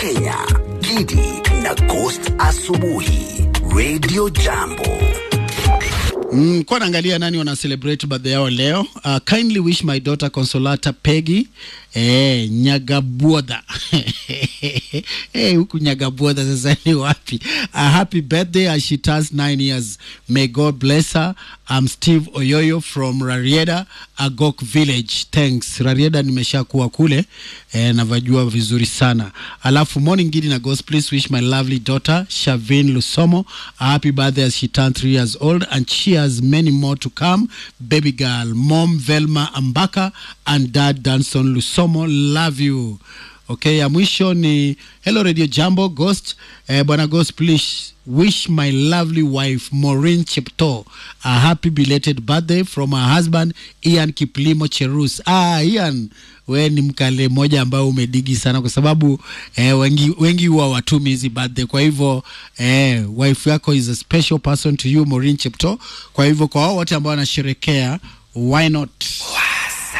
Kenya, Gidi na Ghost Asubuhi, Radio Jambo. Mm, kwa naangalia nani wana celebrate birthday yao leo. Uh, kindly wish my daughter Consolata Peggy eh, Nyagabuodha eh, huku Nyagabuodha sasa ni wapi? A happy birthday as she turns nine years. May God bless her. I'm Steve Oyoyo from Rarieda, Agok Village. Thanks. Rarieda nimeshakuwa kule eh, navajua vizuri sana. Alafu morning gidi na Ghost, please wish my lovely daughter Shavin Lusomo a happy birthday as she turned three years old and she has many more to come. Baby girl, mom Velma Ambaka and dad Danson Lusomo, love you. Okay, ya mwisho ni hello radio jambo ghost eh, bwana ghost please wish my lovely wife Maureen Chepto a happy belated birthday from her husband Ian Kiplimo Cherus. Ah, Ian we ni mkale mmoja ambao umedigi sana kwa sababu eh, wengi wengi huwa watumi hizi birthday. Kwa hivyo eh, wife yako is a special person to you Maureen Chepto. Kwa hivyo kwa wao wote ambao wanasherekea why not